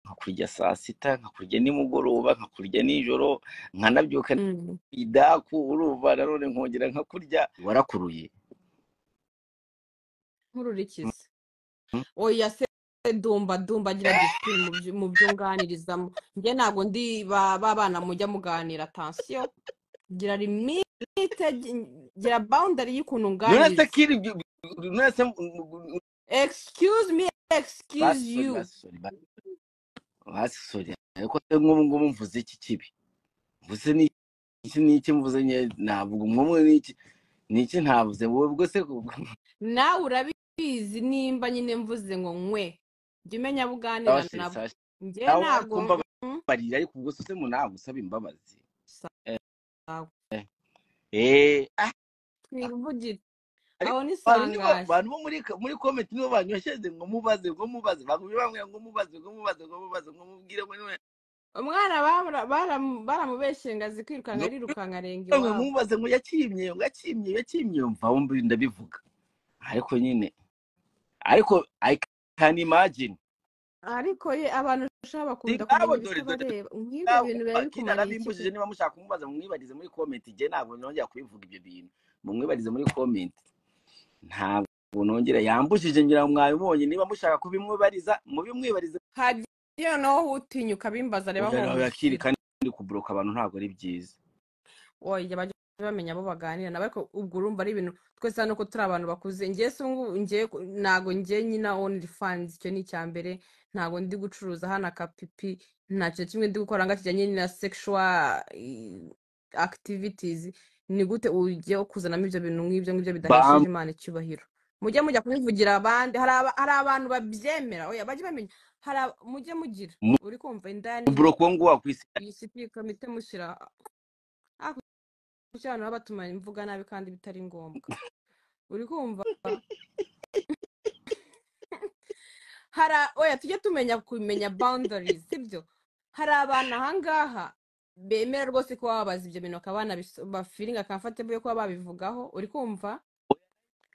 nkakurya saa sita nkakurya nimugoroba nkakurya nijoro nkanabyuka Mm. idaku urumva nanone nkongera nkakurya warakuruye nk'ururikiza Mhm. oya se dumba dumba agira disipurine mu byo- mu byo unganirizamo njye ntabwo ndi ba ba bana mujya muganira atansiyo gira limite gira boundary y'ukuntu none se unganiriza kiri ibyo- none se excuse me excuse basi sori you basi sori basi basi sori ariko se nk'ubu ngubu mvuze iki kibi mvuze ni iki n'iki mvuze nye navuga umwe n'iki n'iki ntavuze wowe ubwo se nawe urabizi nimba nyine mvuze ngo nkwe jya umenya abo uganira sawa sheri nabo sawa sheri njye nawe wari ntabwo kumva mm, barira ariko ubwo se mu ntabwo usaba imbabazi eh sawa eh eh, ah, twivugire ariko aho ni abantu nibo sangahe abantu bo muri muri komenti nibo banyoshyeje ngo mubaze ngo mubaze bakubye bamwe ngo mubaze ngo mubaze ngo mubaze ngo mubwire ngo niwe umwana bara- bara- baramubeshyeye ngo azi kwirukanka arirukanka arenga ngo iwabo mubaze ngo yakimye ngo yakimye yakimye mva wumva ndabivuga ariko nyine ariko i can imagine ariko ye abantu ushaka bakunda kumenya singabo dore dore ibitabareba nk'ibyo singabo bintu biba bakira bikumariye iki arabimbujije se niba mushaka kumubaza mumwibarize muri komenti jye ntabwo nongera kubivuga ibyo bintu mumwibarize muri komenti ntabwo nongera yambujije ngira ngo mwabibonye niba mushaka kubimwibariza mubimwibarize hagiye noneho utinyuka bimbaza areba oya oya kiri hohoshera kandi kuboroka abantu ntabwo ari byiza oya bajya bamenya abo baganira nabo ariko ubwo urumva ari ibintu twese hano ko turi abantu bakuze ngewe se ubungubu ngewe ku- ntago ngewe nyine only fans icyo ni icya mbere ntago ndi gucuruza hano akapipi nta kintu kimwe ndi gukora ngo kijyanye na sexual eh, activities ni gute ujye kuzanamo ibyo bintu nk'ibyo ngibyo bam bidahesheje imana icyubahiro mujye mujya kubivugira abandi hari aba- hari abantu babyemera oya bajye bamenya hari aba- mujye mugira uri kumva indani kuboroka uwo nguwo wakwisi iyi sipika mite mushyira ah, kuki abantu baba batuma imvuga nabi kandi bitari ngombwa uri kumva hari a- oya tujye tumenya kumenya boundaries sibyo hari abantu ahangaha bemera rwose ko bababaza ibyo bintu bakaba banabafiringa comfortable yo kuba babivugaho uri kumva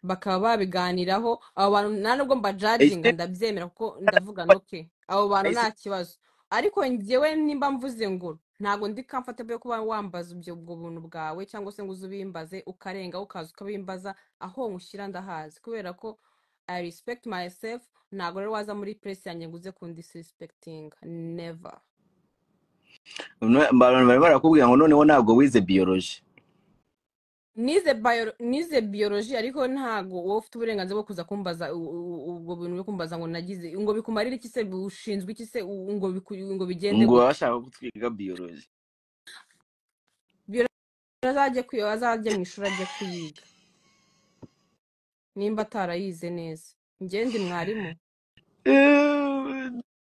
bakaba babiganiraho abo bantu nta nubwo mbajajinga ese ndabyemera kuko ndavuga noke abo bantu nta ese kibazo ariko njyewe nimba mvuze ngo ntabwo ndi comfortable yo kuba wambaza ibyo ubwo buntu bwawe cyangwa se ngo uze ubimbaze ukarenga ukaza ukabimbaza aho nkushyira ndahazi kubera ko i respect myself ntabwo rero waza muri press yanjye ngo uze kundisrespecting never none- abantu bari barakubwira ngo noneho ntabwo wize biyoloji nize bio nize biology ariko ntago wowe ufite uburenganzira bwo kuza kumbaza u- u- u- ubwo bintu byo kumbaza ngo nagize ngo bikumarire iki se ushinzwe iki se u- ngo biku- ngo bigende ngo baba gute bashaka kutwiga biyoloji biology azajye kwiga azajye mu ishuri ajye kuyiga nimba atarayize neza njye ndi mwarimu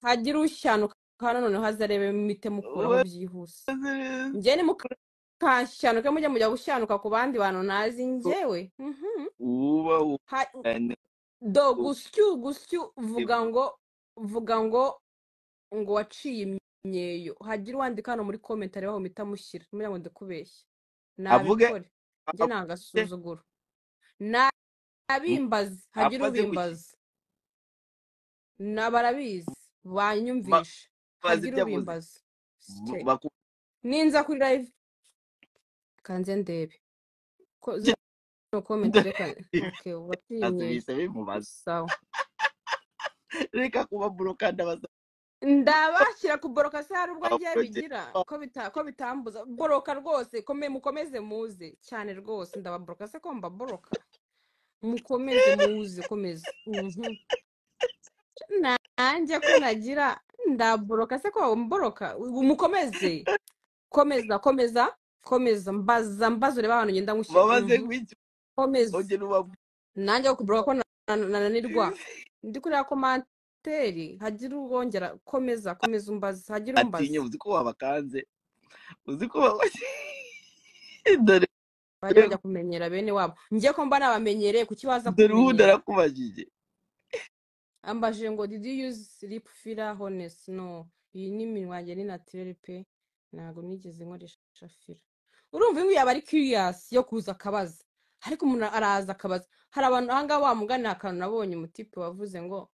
hagira ushyanuka noneho haze arebemo imite mukuraho byihuse njye ni mukanshanuke mujye mujya gushyanuka ku bandi bantu nazi njyewe mhm. uba Ha- ubane do gusyu gusyu vuga ngo vuga ngo ngo waciye imyeyo hagira uwandika hano muri comment areba aho mpita mushyira menya ngo ndikubeshya avuge nabikore njye avuge ntagasuzuguro nabimbaze hagira abaze guki ubimbaza na barabizi banyumvisha bazi hagira ibyo avuze ubimbaza straight baku ninza kuri live kanze ndebe ko zino comment reka okay waciye imyeyo bihise bimubaza sawa reka kuba buroka ndabaza ndabashyira kuboroka se hari ubwo ngiye abaroge bigira ko bita ko bitambuza boroka rwose kome mukomeze muze cyane rwose ndababoroka se ko mbaboroka mukomeze muze komeza Mhm. nanjye ko nagira ndaboroka se ko mboroka mukomeze komeza komeza komeza mbaza mbaza ureba ahantu ngenda nkushyira babaze Mhm. guki komeza oge n'ubabwira nanjye wo kuboroka ko na- na- nananirwa ndi kureba komantere hagira uwongera komeza komeza umbaza hagira atinya umbaza uzi ko wabakanze uzi ko wabakanze dore bajye bajya kumenyera bene wabo njye ko mba nabamenyereye kuki baza dore ubundi kubimenyera arakubajije ambajije ngo did you use lip filler honest no iyi ni iminwa yanjye ni naturel pe ntabwo nigeze nkoresha filler urumva iyo yaba ari curious yo kuza akabaza ariko umuntu araza akabaza hari abantu ahangaha wa mugani hari akantu nabonye umutipe wavuze ngo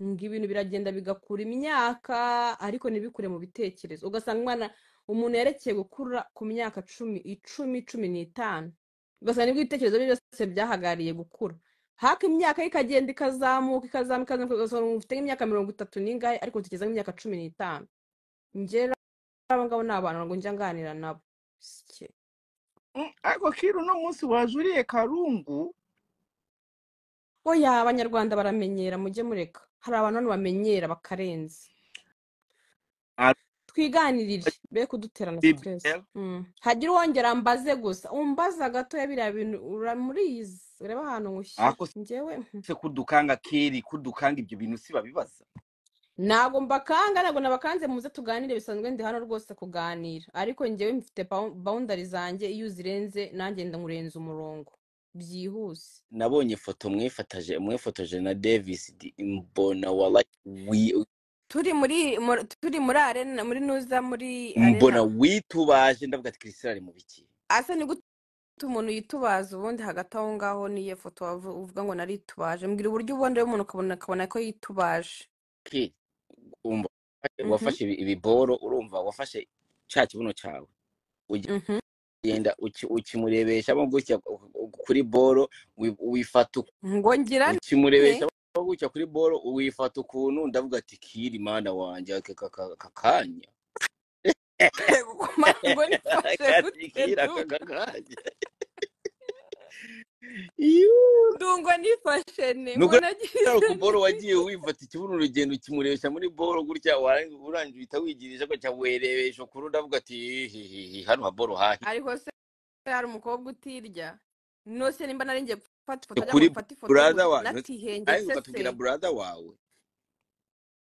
ngo ibintu biragenda bigakura imyaka ariko ntibikure mu bitekerezo ugasanga umwana umuntu yerekeye gukura ku myaka cumi icumi cumi n'itanu ugasanga nibwo ibitekerezo bye byose byahagariye gukura haka imyaka ye ikagenda ikazamuka ikazamuka ikazamuka ugasanga ufite nk'imyaka mirongo itatu n'ingahe ariko utekereza nk'imyaka cumi n'itanu ngera aba ngabo ni abantu ngo njya nganira nabo sike Mm, ariko kiru uno munsi wajuriye karungu oya abanyarwanda baramenyera mujye mureka hari abantu hano bamenyera bakarenza twiganirire be kuduterana siteresi bibel hagire uwongera ambaze gusa umbaza gatoya biriya bintu uramurizi ureba ahantu nywushyira ako njyewe mhm. se kudukanga kiri kudukanga ibyo bintu si babibaza ntabwo mbakanga ntabwo nabakanze muze tuganire bisanzwe ndi hano rwose kuganira ariko njyewe mfite bawundari zanjye iyo uzirenze nanjye ndamurenza umurongo byihuse nabonye foto mwifataje mwifotoje na davis di- mbona wala wi- turi muri muri- turi muri arena muri nuza muri arena mbona witubaje ndavuga ati kirisitari ari mu biki asa ni gute umuntu yitubaza ubundi hagati aho ngaho n'iyo foto wavu- uvuga ngo naritubaje mbwira uburyo ubundi umuntu ukabona akabona ko yitubaje kiri umva Mhm, wafashe ibi- ibiboro urumva wafashe cya kibuno cyawe mhm. ugenda uki- ukimurebeshamo gutya kuri boro wi- wifata uku- ngo ngira nte ukimurebesha gutya kuri boro wifata ukuntu ndavuga ati kiri mana wanjye aka aka- aka- aka kanya kumara ngo nifashe kati gute kiri aka ndumva aka kanya Yuuu. ndungo nifashe ne nuko mbona agize ku boro nte wagiye wifata ikibuno urugendo ukimurebesha muri boro gutya warangiza urangije uhita wigirisha gutya werebesha ukuntu ndavuga ati hihihi hano ha boro hahi ariko se hari umukobwa utirya nose nimba naringiye gufata ifoto ajya ngo kuri mfate ifoto buraza gusa wawe ariko natihengetse se ukatubwira buraza wawe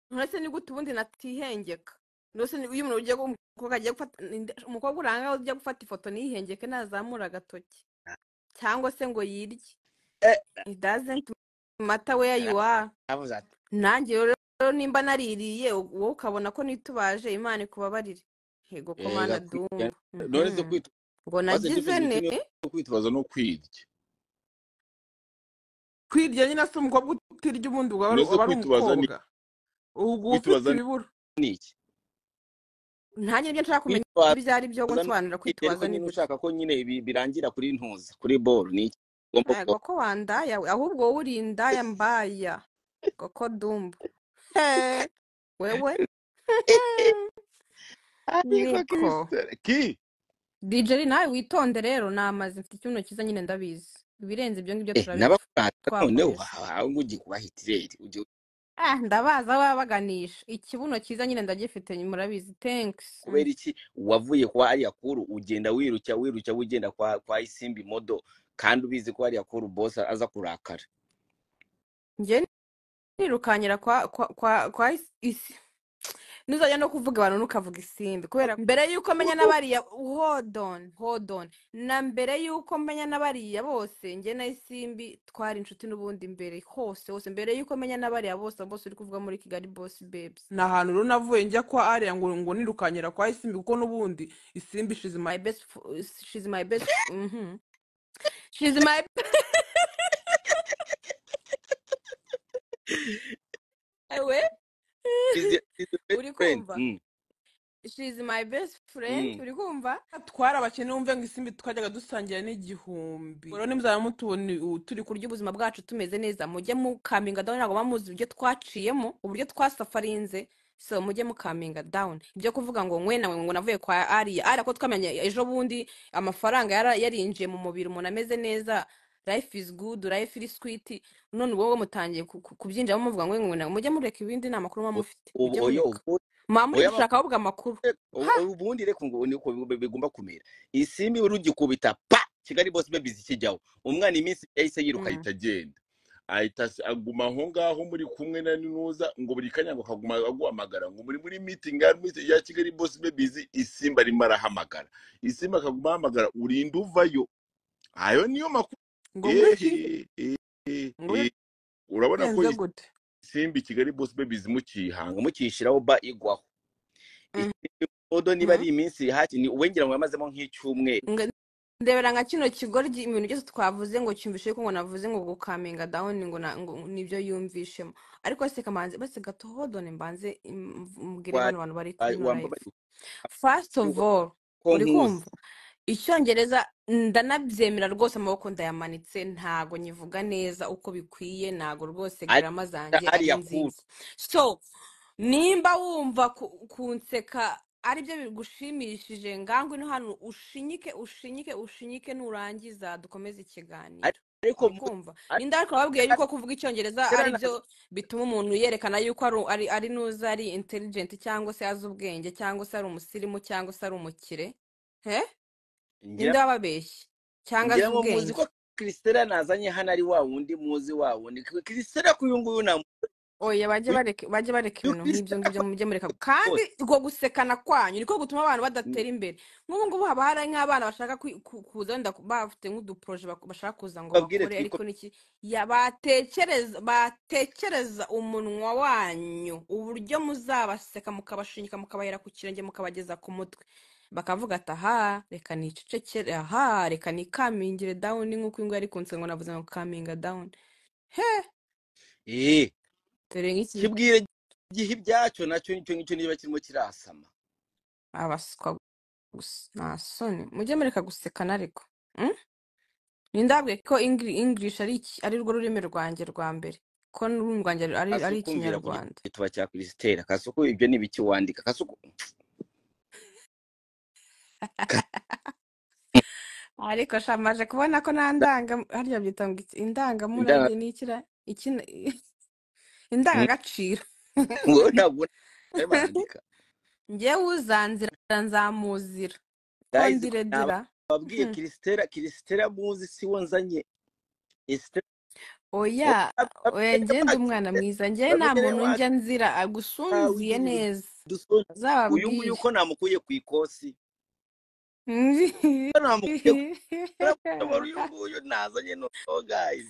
nturetse ni gute ubundi natihengeka ndetse iyo umuntu ugiye gu- umukobwa agiye gufata ninde- umukobwa uranga ujya gufata ifoto ntihengeke nazamura agatoki cyangwa se ngo yirye Eh, it doesn't matter where you are aravuze ati nanjye rero rero nimba naririye u- wowe ukabona ko nitubaje imana ikubabarire yego ko ega mana kwica dumva none se Mhm. kwita ngo maze nagize david ne kimwe no kwitabaza no kwirya kwirya nyine si umukobwa utirya ubundi uba ari none se uba ari kwitabaza ni umukobwa uba ufite kwitabaza ni ibibura ni iki nanjye nibyo nshaka kumenya kwitabaza ibyo ari byo gusobanura kwirya ariko kwitabaza ni nyine gute ushaka ko nyine ibi birangira kuri ntuza kuri boro ni iki ugomba ego kuba ko wandaya we ahubwo wowe uri indaya mbaya koko dumba Hey, wewe ariko niko kirisitari ki dijeri nawe witonde rero namaze mfite ikibuno cyiza nyine ndabizi ibirenze ibyo ngibyo eh turabipfa n'abakurata noneho twakoresha aho ugiye kuba hitireri ujye eh ndabaza babaganisha ikibuno cyiza nyine ndagifite murabizi thanks Mm. kubera iki wavuye kwa ariya kuru ugenda wiruka wiruka ugenda kwa kwa isimbi modo kandi ubizi ko ariya kuru bosi aza kurakara njye nirukanyira kwa kwa kwa, kwa is, is. nuzajya no kuvuga abantu ntukavuga isimbi kubera mbere yuko menya n'abariya hold on hold on na mbere yuko menya n'abariya bose njye na isimbi twari inshuti n'ubundi mbere hose hose mbere yuko menya n'abariya bose abo bose uri kuvuga muri kigali boss babes ni ahantu rero navuye njya kwa ariya ngo ngo nirukanyira kwa isimbi kuko n'ubundi isimbi ishize my best f- she's my best mhm she's my ewe is the, is the best uri friend kumva mm. she's my best friend Mm. uri kumva twari abakene wumve ngo isimbi twajyaga dusangira n'igihumbi rero nimuzaba mutubona u- turi ku uburyo ubuzima bwacu tumeze neza mujye mukaminga down ntabwo muba muzi uburyo twaciyemo uburyo twasafarinze so mujye mukaminga down ibyo kuvuga ngo nkwe nawe ngo navuye kwa ariya ariya ko twamenye ejo bundi amafaranga yara- yarinjiye mu mubiri umuntu ameze neza life is good life is sweet none wowe mutangiye ku- ku- kubyinjiramo muvuga ngo ngo nawe mujye mureka ibindi nta makuru muba U- mufite ubu mujye oyo mureka ubundi muba muri oya gushaka ahubwo amakuru ha ubu- ubundi reka ngo niko bi- bigomba kumera isimbi urugikubita pa kigali bose babizi ikijyaho umwana iminsi yahise yiruka Mm. ahita agenda ahita as- aguma aho ngaho muri kumwe na ninuza ngo buri kanya ngo akaguma aguhamagara ngo muri muri meeting ya meeting ya kigali boss babies isimba arimo arahamagara isimba akaguma ahamagara urinda uvayo ayo niyo makuru ngo muri ehe iki ehe, ngo ehe. urabona ko bigenze gute isimba kigali boss babies mukiyihanga ngo mukishyiraho ba igwaho Mhm. isimbi modo niba ari iminsi haki ni uwe ngira ngo yamazemo nk'icyumweru ndebera nka kino kigoryi ibintu byose twavuze ngo cyumvishe ko ngo navuze ngo gukaminga down ngo na- ngo nibyo yumvishemo ariko se kamanzi bose gato hodone mbanze im- mbwire wayi bano bantu bari kuri wayi ino live wambabariye first of all ko uri nkuzi kumva icyongereza ndanabyemera rwose amaboko ndayamanitse ntago nyivuga neza uko bikwiye ntago rwose ariko garama zanjye ari hariya kuru nziza so nimba wumva ku- kunseka aribyo bigushimishije ngangwe no hano ushinyike ushinyike ushinyike nurangiza dukomeze ikiganiro ariko uri mvuze kumva ariko ninde ariko babwiye yuko kuvuga icyongereza kera aribyo nazo bituma umuntu yerekana yuko ari ari ari nuza ari intelligent cyangwa se azi ubwenge cyangwa se ari umusirimu cyangwa se ari umukire he ngira ninde wababeshye cyangwa ngira azi ngo muzi ubwenge ko Christella nazanye hano ari wa wundi muzi wa wundi Christella ko uyu nguyu namuzi oya bajye uyu bareka bajye bareka uyu ibintu nk'ibyo Christella ngibyo ko mujye mureka rwose kandi ubwo gusekana kwanyu niko gutuma abantu badatera imbere nk'ubu ngubu haba hari nk'abana bashaka kwi- ku- kuza wenda bafite nk'uduporoje bak- bashaka kuza ngo babwire bakore ariko twiko niki ya batekereza batekereza umunwa wanyu uburyo muzabaseka mukabashinyika mukabahera ku kirenge mukabageza ku mutwe bakavuga ati aha reka nicecekere aha reka nikamingire down nk'uko ingwe yari kunse ngo navuze ngo kaminga down he eh dore nk'iki kibwire gihe ibyacyo nacyo nicyo ngicyo niba kirimo kirasama abaswa gusa nta soni mujye mureka gusekana ariko mm? nindabwe ko Engli- english ari iki- ari rwo rurimi rwanjye rwa mbere ko n'ururimi rwanjye ari kasi ari ukumvira ku ikinyarwanda gituba cya Christella kasi uko ibyo ni biki wandika kasi uko kasi- ariko sha maje kubona ko nta ndanga harya byita ngo iki- indanga indangamurage ni ikira ikina indangagaciro ngo ntabwo nawe barandika njyewe uzanzira nzamuzira ko guys ndire dira nababwiye Hmm. Christella Christella muzi si we nzanye Esther oya oya babwire ngende umwana bakire mwiza njyewe nta babwire muntu wacu njya nzira ntawe agusunziye ugira neza dusoni uyu nguyu uzababwire uko namukuye ku ikosi uko namukuye ku ikosi uyu nguyu nazanye noneho guys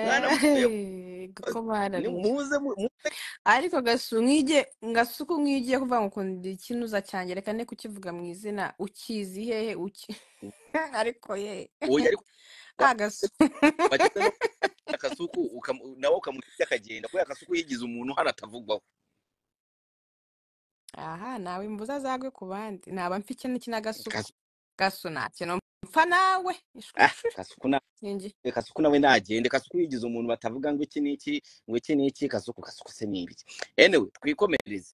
mwana mukuye ku ko ikosi Ni- barariye muze mu- muze ariko gasu nk'ijye gasuku nk'ijye kuvuga ngo ukunda ikinuza cyanjye reka ne kukivuga mu izina ukizi hehe uki ariko ye oya ariko agasu wagize no akasuku ukamu- nawe ukamurya akagenda kubera akasuku yigize umuntu hano atavugwaho aha nawe imbuza zagwe ku bandi naba mfike n'iki n'agasuku Kasu- gasu nta kintu mpfa nawe ah, ishwishwi kasuku na ninjye kasuku nawe nagende kasuku yigize umuntu batavuga ngo iki n'iki ngo iki n'iki kasuku kasuku se ni ibiki anyway twikomereze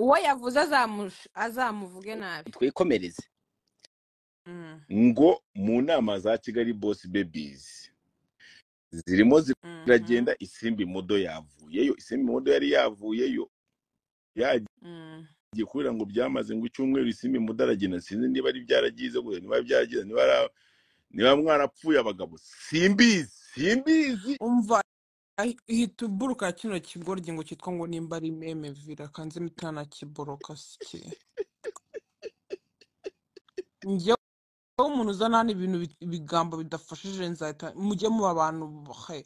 uwo yavuze azamush- azamuvuge nabi twikomereze Mm, ngo mu nama za kigali bosi bebizi zirimo mhm, ziragenda isimbi mudo yavuyeyo isimbi mudo yari yavuyeyo yagiye mm, kubera ngo byamaze ngo icyumweru isimbi mudo aragenda sinzi niba ari byaragize gusa niba byaragize niba ara- niba mwarapfuye abagabo simbizi simbizi umva ahi- ihita uburuka kino kigoryi ngo cyitwa ngo nimba ari meme vira kanze mitana kiboroka sike njyewe umuntu uzana hano ibintu bit- ibigambo bidafashije nzahita mujye muba abantu he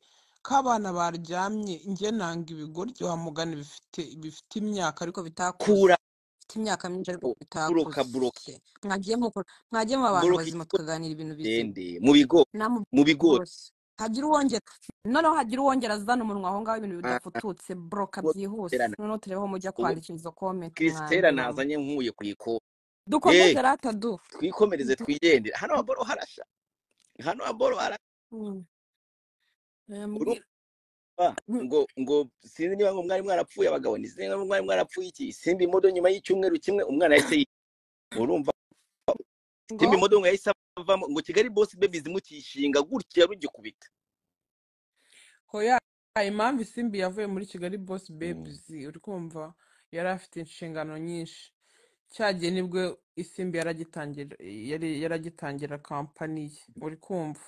k'abana baryamye njye nanga ibigoryi wa mugani bifite bifite imyaka ariko bitakuze kura bifite imyaka myinshi ariko buroka bitakuze buroka Ke, mwagiye muko- mwagiye muba abantu buroka bazima ikigori tukaganira ibintu bizima ndende mu bigori namubwira mu bigori rwose hagira uwongera noneho hagira uwongera azana umunwa aho ngaho ibintu bidafututse buroka byihuse Christella noneho turebe aho mujya ubu kwandikira izo komenti Christella mwanduramo nazanye nkuye ku ikosi dukomeze eh rata du twikomereze twigendere hano haboro harasha hano haboro harasha Mm, urumva yambwira Mm, ngo ngo sinzi niba ngo mwari mwarapfuye abagabo ni sinzi niba mwari mwarapfuye iki simba imodo nyuma y'icyumweru kimwe umwana yahise yi- urumva ngo simba imodo ngo yahise avamo ngo kigali bosi bebizi mukishinga gutya rugikubita hoya impamvu isimbi yavuye muri kigali boss Mm. babes uri kumva yari afite inshingano nyinshi cyagiye nibwo isimbi yaragitangira yari yaragitangira kampani ye uri kumva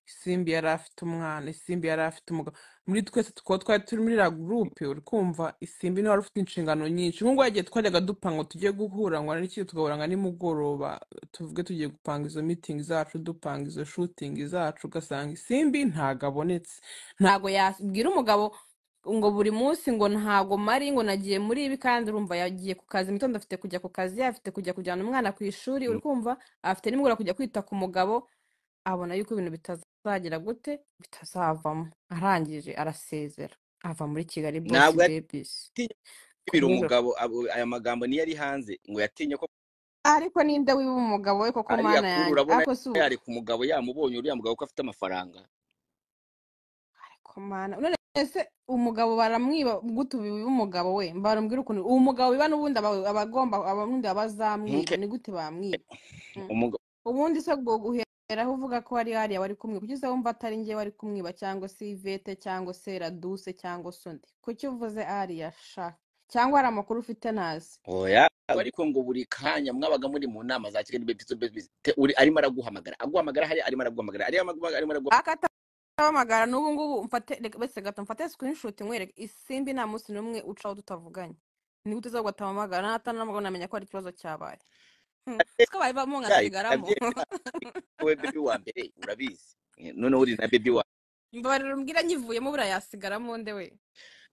isimbi yari afite umwana isimbi yari afite umugabo muri twese twaba twari turi muri iriya gurupe uri kumva isimbi niwe wari ufite inshingano nyinshi nk'ubwo yagiye twajyaga dupanga ngo tujye guhura ngo n'iki tugahura ngo ni mugoroba tuvuge tugiye gupanga izo mitingi zacu dupanga izo shutingi zacu ugasanga isimbi ntabwo abonetse nta ntago yabwira umugabo ngo buri munsi ngo ntago mari ngo nagiye muri ibi kandi urumva yagiye ku kazi mu gitondo afite kujya ku kazi afite kujya kujyana umwana ku ishuri uri kumva afite nimugoroba kujya kwita ku mugabo abona yuko ibintu bitazagira gute bitazavamo arangije arasezera ava muri kigali bosi ntabwo bebisi yatinye kwibira ku rwego umugabo abo- aya magambo niyo ari hanze ngo yatinye ko ariko ninde wiba umugabo we koko ariya mana kuri yanjye urabona ariko si ubu yareka umugabo yamubonye uriya mugabo ko afite amafaranga ariko mana none ese umugabo baramwiba gute ubu biba umugabo we barambwira ukuntu uwo mugabo biba n'ubundi aba- aba agomba ababundi ntuke abazamwiba ni gute bamwiba Mm. umugabo ubundi se ubwo guheraho uvuga ko hari hariya wari kumwiba kuki uza wumva atari njye wari kumwiba cyangwa se ivete cyangwa se raduse cyangwa se undi kuki uvuze hariya sha cyangwa hari amakuru ufite ntazi oya ariko ngo buri kanya mwabaga muri mu nama za kigali bepiso bepiso uri arimo araguhamagara aguhamagara hariya arimo araguhamagara hariya amaguhamagara arimo araguhamagara akatahamagara n'ubu ngubu mfate reka bese gato mfate screenshot nkwereke isimbi nta munsi n'umwe ucaho tutavuganye ni gute uza gutahamagara natanamagara namenya ko hari ikibazo cyabaye Hmm, twaba bamo cyayi nkasigaramo urabyemera wowe bebi wa mbere urabizi Eh, noneho uri na bebi wa imbabarira mbwira nyivuyemo buriya yasigaramo nde we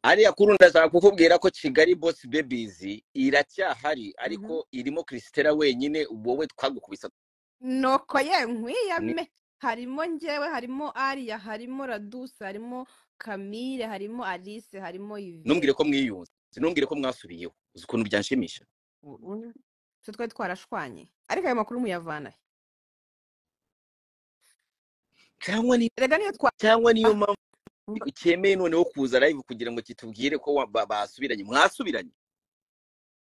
ariya kuri ndashaka kukubwira ko kigali bosi bebizi iracyahari ariko Mhm. irimo krisitera wenyine wowe twagukubise nuko ye nkwiyame ni- harimo njyewe harimo ariya harimo raduse harimo kamire harimo alice harimo ntumbwire ko ivete mwiyunze ntumbwire ko mwasubiyeho uzi ukuntu byanshimisha U- u- twe twari twarashwanye ariko ayo makuru muyavana he? cyangwa ni erega niyo twa cyangwa niyo ah, mpamvu mba- ucyemeye noneho kuza live kugira ngo kitubwire ko wa- ba- basubiranye mwasubiranye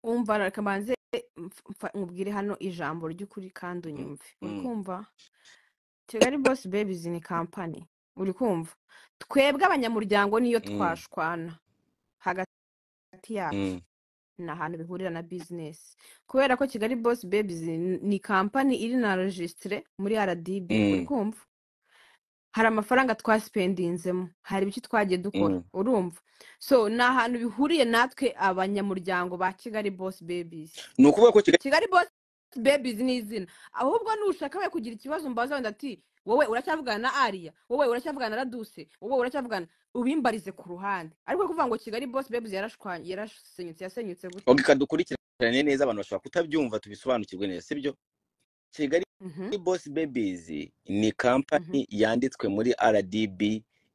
umva reka mbanze mf- mfa- nkubwire hano ijambo ry'ukuri kandi Mm, unyumve uri mm. kumva kigali bosi bebizi ni kampani uri kumva twebwe abanyamuryango niyo Mm, twashwana hagati yacu mm, ni ahantu bihurira na bizinesi kubera ko kigali bosi bebizi ni kampani iri na rojisitire muri rdb uri mm, kumva hari amafaranga twasipendinzemo hari ibiki twagiye dukora mm. urumva so ni ahantu bihuriye natwe abanyamuryango ba kigali bosi bebizi ni ukuvuga ko kigali kigali bosi bebizi ni izina ahubwo nushaka we kugira ikibazo mbaza wenda ati wowe uracyavugana na ariya wowe uracyavugana na raduse wowe uracyavugana ubimbarize ku ruhande ariko kuvuga ngo kigali bosi bebizi yarashwanye yarasenyutse yasenyutse gute ogika dukurikirane neza abantu bashobora kutabyumva tubisobanukirwe neza sibyo kigali mhm boss babies ni mhm kampani yanditswe muri rdb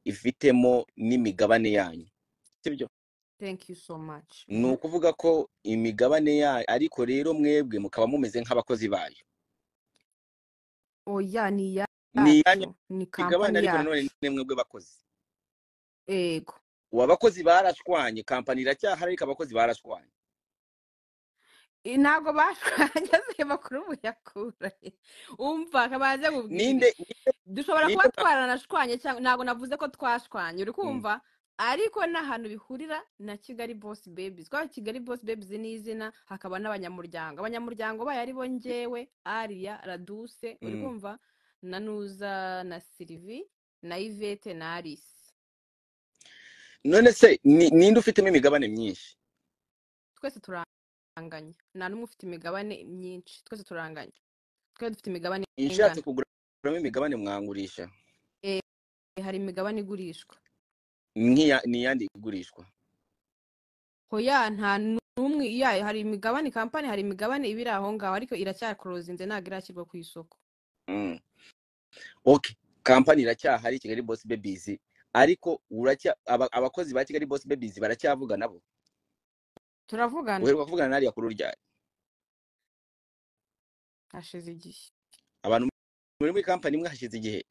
ifitemo n'imigabane yanyu sibyo thank you so much ni Mhm. ukuvuga ko imigabane yayo ariko rero mwebwe mukaba mumeze nk'abakozi bayo oya ni ni iyanyu iyacu ni imigabane kampani ariko nanone yacu ni mwebwe bakozi ego ubu abakozi barashwanye kampani iracyahari ariko abakozi barashwanye I- ntabwo bashwanye ayo makuru muyakura he? umva kabanze nkubwire ninde ninde dushobora ninde kuba mwa- twaranashwanye cyangwa ntabwo navuze ko twashwanye uri Mm, kumva ariko ni ahantu bihurira na kigali bosi bebizi kubera kigali bosi bebizi ni izina hakaba n'abanyamuryango abanyamuryango bayo ari bo njyewe ariya raduse uri mm, kumva na nuza na sirivi na ivete na alisi none se ni- ninde ufitemo imigabane myinshi twese turanganya nta n'umwe ufite imigabane myinshi twese turanganya twese dufite imigabane inshatse ingana kuguramo imigabane mwangurisha Eh, hari imigabane igurishwa nk'iya ni iyandi igurishwa hoya nta n'umwe ya hari imigabane kampani hari imigabane ibiri aho ngaho ariko iracyakorozinze ntabwo irashyirwa ku isoko Mm. okay kampani iracyahari kigali boss babies ariko uracya aba- abakozi ba kigali boss babies baracyavuga nabo turavugana uheruka kuvugana n'ariya kuri urya hashize igihe abantu muri muri kampani imwe hashize igihe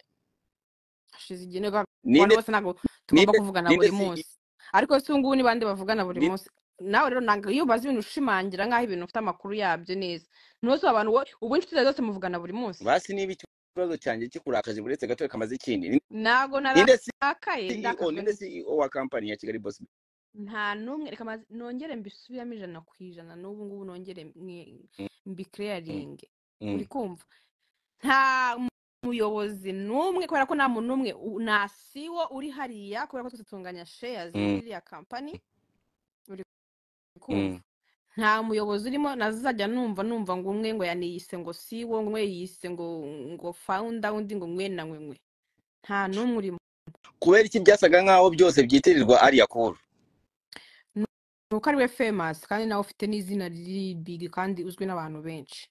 hashize igihe niyo kwa- abantu ninde bose ntabwo tugomba ninde kuvugana ninde buri si munsi ariko si ubu ngubu ni bande bavugana buri ninde munsi nawe rero ntabwo iyo ubaze ibintu ushimangira nk'aho ibintu ufite amakuru yabyo neza ntuzi abantu wowe ubu inshuti zawe zose muvugana buri munsi basi niba ikibazo cyanjye kikurakaje buretse gato kamaze ikindi Ni- ntabwo ninde narakaye CEO ndakazwa ninde n'iki CEO wa kampani ya kigali boss nta n'umwe reka maze- nongere mbisubiramo ijana ku ijana n'ubu ngubu nongere mwe- Mm, mm, mbikereyaringe uri mm, kumva nta muyobozi n'umwe kubera ko nta muntu n'umwe u- nta siwo uri hariya kubera ko twese tunganya sheyazi muri mm, iriya kampani uri kumva mm, nta muyobozi urimo nazajya numva numva ngo umwe ngo yaniyise ngo siwo ngo umwe yiyise ngo ngo fawunda undi ngo mwe na mwe mwe nta n'umwe urimo kubera iki byasaga nkaho byose byitirirwa ariya kuru nuko ari we famous kandi nawe ufite n'izina riri big kandi uzwi n'abantu benshi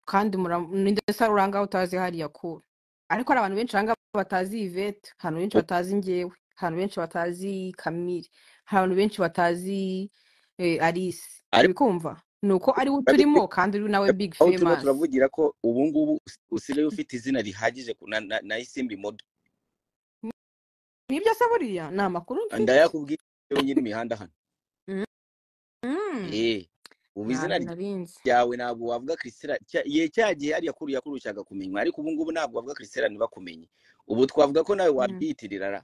kandi mura- ni ndetse uranga utazi hariya kure ariko hari abantu benshi uranga batazi Yvette hari abantu benshi batazi njyewe hari abantu benshi batazi Camille hari abantu benshi batazi eh, Alice ariko urikumva ni uko ari we ariko turimo kandi uri nawe big aho turimo famous turavugira ko ubu ngubu usigaye ufite izina rihagije ku- na, na, na isimbi modo nibyo se buriya ni amakuru mfite ndayakubwiye yewe nyiri imihanda hano Mm. eh ubu izina ntabyo rya- narinzi ryawe ntabwo wavuga Christella cya- ye cya gihe hariya kuri yakurushaga kumenywa ariko ubu ngubu ntabwo wavuga Christella ntibakumenye ubu twavuga ko nawe Mm. waryiyitirira ra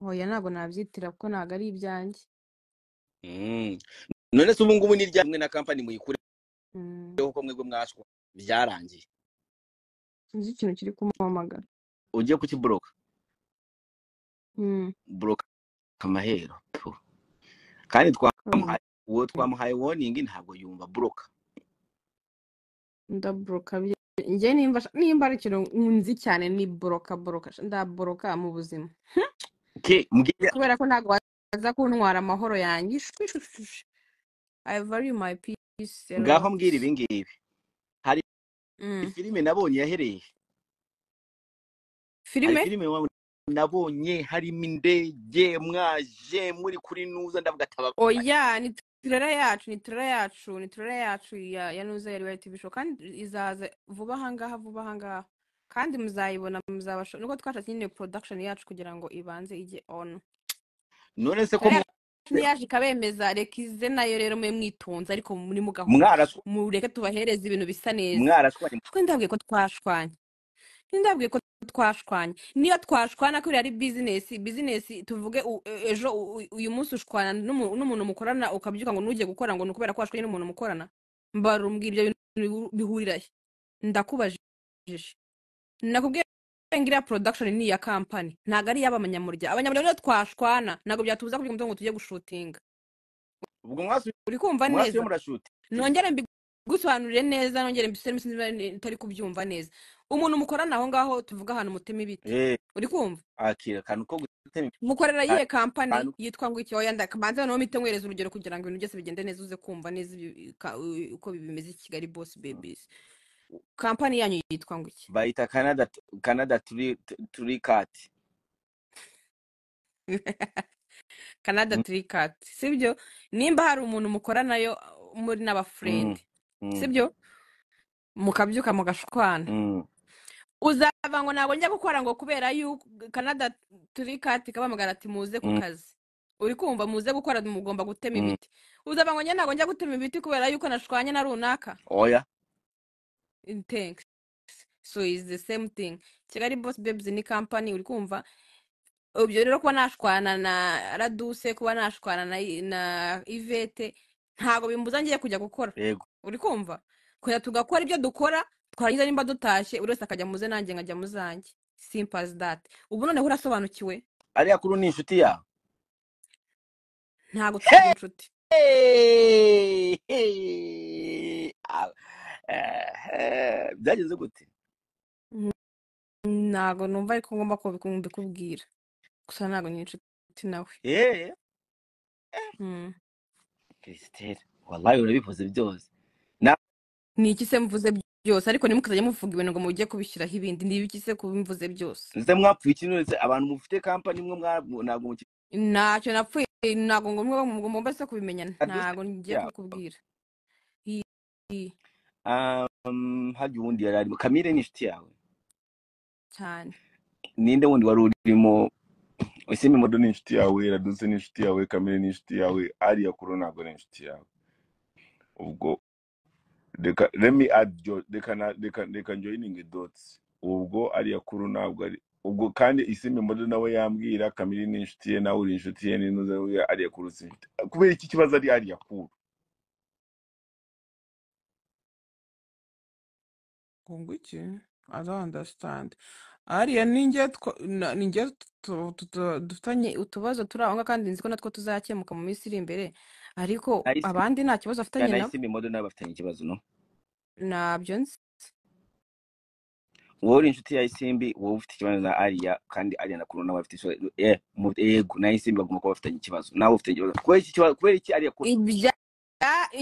oya ntabwo nabyitira kuko ntabwo ari ibyanjye Mm. none se ubu ngubu ni rya mwe na kampani muyikureho Mm. kuko mwebwe mwashwa byarangiye sinzi ikintu kiri kumuhamagara ugiye kukiburoka Mm. buroka amahero Puh. kandi Kaburimbo. twamuhaye uwo twamuhaye warning ntabwo yumva buroka ndaboroka njye nimba sha- nimba ari ikintu nzi cyane ni boroka boroka sha- ndaboroka mu buzima ke mbwira kubera ko ntabwo waza kuntwara amahoro yanjye Shwi, shwi, shwi, shwi. I value my peace a ngaho lot mbwira ibi ngibi hari Mm. filime nabonye yahereye hari filime filime wa- nabonye harimo indege mwaje muri kuri nuza ndavuga atababaye oya ni turera yacu ni turera yacu ni turera yacu ya ya nuza ya ribayi tv show kandi izaza vuba ahangaha vuba ahangaha kandi muzayibona muzabasho nuko twashatse nyine production yacu kugira ngo ibanze ijye on none se ko turera mwabeho yacu ntiyaje ikabemeza reka ize nayo rero mwe mwitonze ariko muri mu gahunda mwarashwa mureke tubahereze ibintu bisa neza mwarashwa ni- ahubwo ndabwiye ko twashwanye ntindabwiye ko twashwanye niyo twashwana ko ari bizinesi bizinesi tuvuge u- e- ejo u- u- uyu munsi ushwana n'umu- n'umuntu mukorana ukabyuka ngo nujye gukora ngo ni ukubera ko washwanye n'umuntu mukorana mbarumbwira ibyo bintu bihu- bihurirahe ndakubajije nakubwiye ngo iriya production ni iya kampani ntabwo ari iy'abanyamurya abanyamurya rero twashwana ntabwo byatubuza kubyuka ngo tujye gushutinga ubwo mwasubiye uri kumva mwasubiye neza murashuti nongere mbigusobanurire neza nongere mbisubiremo sinzi niba ni- utari kubyumva neza umuntu mukorana aho ngaho tuvuga ahantu mutema ibiti eh uri kumva akira akantu ko gutema mukorera ibitari, yihe kampani akantu yitwa ngo iki oya ndabanza noneho mpite mwereza urugero kugira ngo ibintu byose bigende neza uze kumva neza ibi- ka- u- uko bimeze i kigali boss babies kampani yanyu yitwa ngo iki bayita canada canada turi turi kati canada Mm, turikat sibyo nimba hari umuntu mukoranayo uh, muri mm, n'abafurende mm, sibyo mukabyuka mugashwana mm. uzava ngo ntabwo njya gukora ngo kubera yuko kanada turi kati kabamagara ati muze ku Mm, kazi uri kumva muze gukora mugomba gutema mm. ibiti uzava ngo njye ntabwo njya gutema ibiti kubera yuko nashwanye na runaka oya thanks so is the same thing kigali boss babes ni company uri kumva ibyo rero kuba nashwana na raduse kuba nashwana na na ivete ntabwo bimbuza ngiye kujya gukora yego uri kumva kujya tugakora ibyo dukora twarangiza nimba dutashye buri wese akajya muze nanjye nkajya muzanjye simple as that ubu noneho urasobanukiwe ariya kuri ni inshuti yawe ntabwo tukiri Hey! inshuti Hey! Hey! Ah, eh, eh, byagenze gute Mm, ntabwo numva ariko ngomba kubi- kubikubwira gusa ntabwo ni inshuti nawe eh Mm. Christelle wallahi urabivuze byose na ni iki se mvuze byose ariko ntimukazajya muvuga ibintu ngo mujye kubishyiraho ibindi ni ibiki se kubimvuze byose nze mwapfuye iki none se abantu mufite kampani mwe mwa- ntabwo mukiri ntacyo napfuye ntabwo ngombwa mugomba se kubimenya aduse ntabwo ngiye kubikubwira I- i- um, hajya uwundi yari arimo kamire ni inshuti yawe cyane ninde wundi wari urimo usima modo ni inshuti yawe raduse ni inshuti yawe kamere ni inshuti yawe ariya kuro ntabwo ari inshuti yawe ubwo reka remi adyo reka na- reka reka njoyiningi dotsi ubwo ariya kuro ntabwo ari ubwo kandi isimi modo nawe yambwira kamere ni inshuti ye nawe uri inshuti ye ni nuza we ariya kuro si inshuti kubera iki kibazo ari ariya kuro ngo iki i don't understand ariya ninjye twa- na- ninjye tu- tu- tu- dufitanye Ni utubazo turi aho ngaho kandi nzi ko natwo tuzakemuka mu minsi iri imbere ariko nahise abandi nta kibazo afitanye nabo nahise imodo nawe bafitanye ikibazo no ntabyo nzi wowe uri inshuti ya isimbi wowe ufite ikibazo na ariya kandi ariya na kuruna bafite ikibazo eh, mu- yego na isimbi bagomba kuba bafitanye ikibazo nawe ufite ikibazo kubera iki kibazo kubera iki ariya akura ibya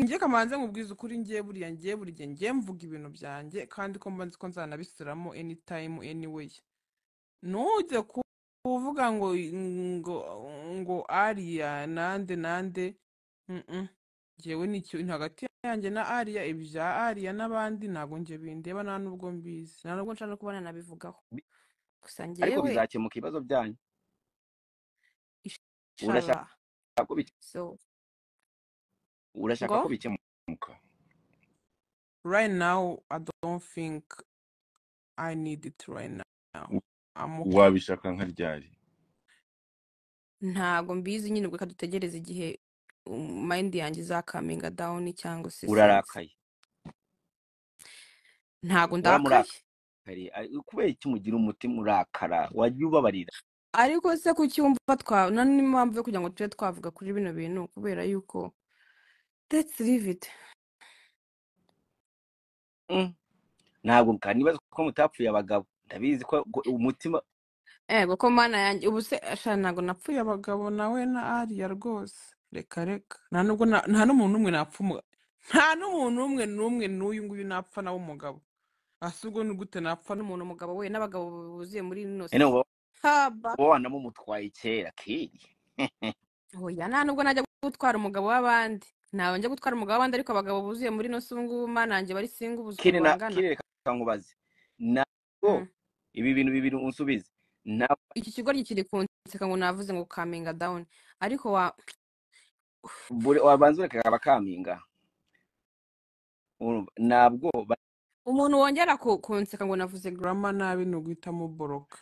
njye kamanze nkubwiza ukuri njye buriya njye buri gihe njye mvuga ibintu byanjye kandi ko mba nzi ko nzanabisubiramo anytime anyway ntujye ku- kuvuga ngo ngo ngo ariya nande nande Mm-mm. njyewe nicyo ni hagati yanjye na ariya ibya ariya n'abandi ntabwo njye bindeba nta nubwo mbizi nta nubwo nubwo nshaka no kubona nabivugaho gusa ariko njyewe bizakemuka ibibazo byanyu urashaka inshallah ko bike- so urashaka ngo ko bikemuka right now i don't think i need it right now i'm okay wabishaka nka ryari ntabwo mbizi nyine ubwo reka dutegereze igihe um, mind yanjye izakaminga down cyangwa se sense urarakaye ntabwo ndakaye wamurakariye ari- kubera iki mugira umutima urakara wajya ubabarira ariko se kuki wumva twa na n'impamvu yo kugira ngo tube twavuga kuri bino bintu kubera yuko let's leave it Mm. ntabwo kandi nibaza ko mutapfuye abagabo ndabizi ko gu- umutima ego ko mana yanjye ubu se asha ntabwo napfuye apfuye abagabo nawe na ariya rwose reka reka nta nubwo na- nta n'umuntu n'umwe napfa umu- nta n'umuntu n'umwe n'umwe n'uyu nguyu napfa nawe umugabo ase ubwo ni gute napfa n'umu- n'umuntu umugabo we n'abagabo buzuye muri ino ene si uba haba uba wanamumutwaye kera kiri oya nta nubwo najya gutwara umugabo w'abandi ntabwo njya gutwara umugabo w'abandi ariko abagabo buzuye muri ino si ubu ngubu mana yanjye bari singa ubuze kiri ukuntu na bangana kiri reka nkubaze ntabwo Hmm. ibi bintu bibiri unsubize ntabwo iki kigoryi kiri kunseka ngo navuze ngo kaminga down ariko wa buri- wabanza ureka bakaminga urumva ntabwo ba- umuntu wongera ku- kunseka ngo navuze ngo rama nabi ni uguhita muboroka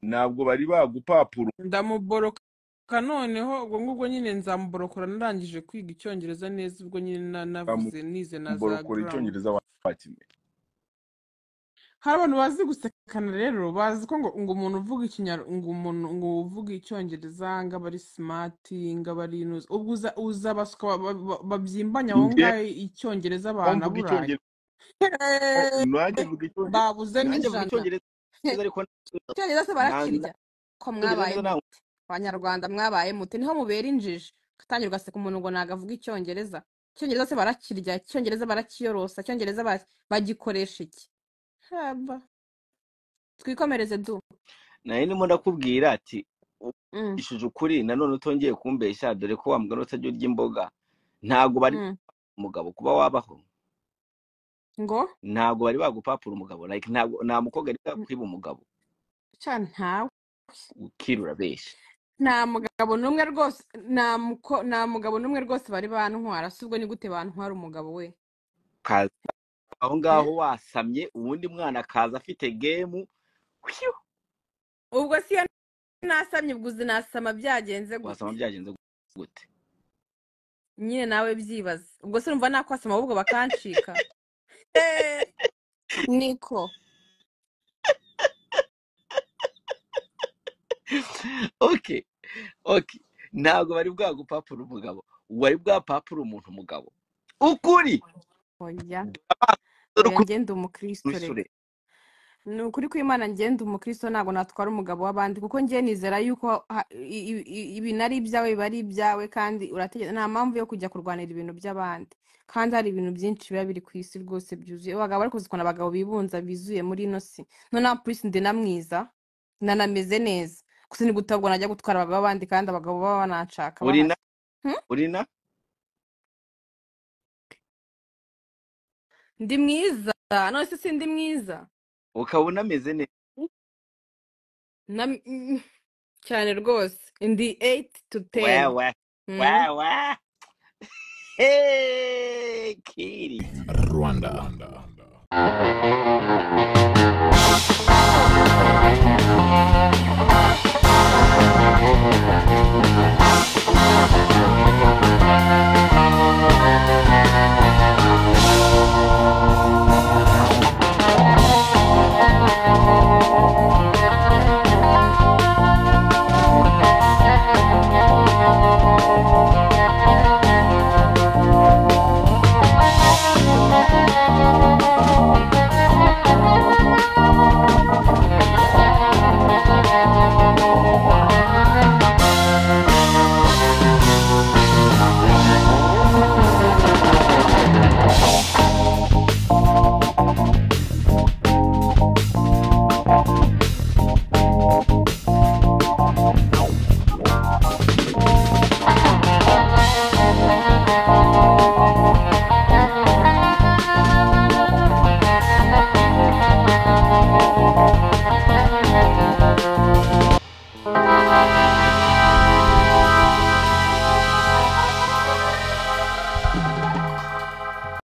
ntabwo bari bagupapuro ndamuboroka noneho ubwo ngubwo nyine nzamuborokora narangije kwiga icyongereza neza ubwo nyine na- navuze nize na za bamuborokora grammar icyongereza wakimenya hari abantu bazi gusekana rero bazi ko ngo ngo umuntu uvuga ikinyarwanda ngo umuntu ngo uvuga icyongereza ngo aba ari simati ngo aba ari inuzi ubwo uza uza abaswa ba- ba- babyimbanye aho njye ngaho icyongereza aho mvuga banaburaye icyongereza nanjye mvuga icyongereza babuze nanjye mvuga n'ijana icyongereza ariko icyongereza se nanjye barakirya ko icyongereza mwabaye neza ntabwo mute abanyarwanda mwabaye mute niho mubera injiji gatangira ugaseka umuntu ngo ntago avuga icyongereza icyongereza se barakirya icyongereza barakiyorosa icyongereza ba- bagikoresha iki haba twikomereze du nari ndimo ndakubwira ati Mm, ushije ukuri nanone utongeye kumbeshya dore ko wa mugani utajya urya imboga ntabwo bari mm. umugabo kuba wabaho ngo ntabwo bari bagupapura umugabo like ntabwo nta mukobwa ari bwakwiba umugabo cya ntawe ukirura benshi nta mugabo n'umwe rwose nta muko nta mugabo n'umwe rwose bari bantwara si ubwo ni gute bantwara umugabo we kaza aho Hmm? ngaho wasamye uwundi mwana akaza afite gemu Hwiu! ubwo si iyo nasamye ubwo uzi nasama byagenze wasama gute byagenze gute nyine nawe byibaza ubwo se urumva nakwasama ahubwo bakancika Eh, niko okay okay ntabwo bari bwagupapura umugabo wari bwapapura umuntu umugabo ukuri oya Dore amaso oya y'urukundo ngenda umukristo n'isure reka ni ukuri kw'imana ngenda umukristo ntabwo natwara umugabo w'abandi kuko ngiye nizera yuko ha- i- i- i- ibintu ari ibyawe biba ari ibyawe kandi urategeka nta mpamvu yo kujya kurwanira ibintu by'abandi kandi hari ibintu byinshi biba biri ku isi rwose byuzuye abagabo bari kuzikora abagabo bibunza bizuye muri ino si noneho purisi ndi na mwiza nanameze neza gusa ni gutabwa najya gutwara abagabo b'abandi kandi abagabo baba bananshaka urina bahari Hmm? urina ndi mwiza none se si ndi mwiza ukaba unameze neza na cyane rwose ndi 8 to 10 wewe hmm? wewe hey kiri Rwanda.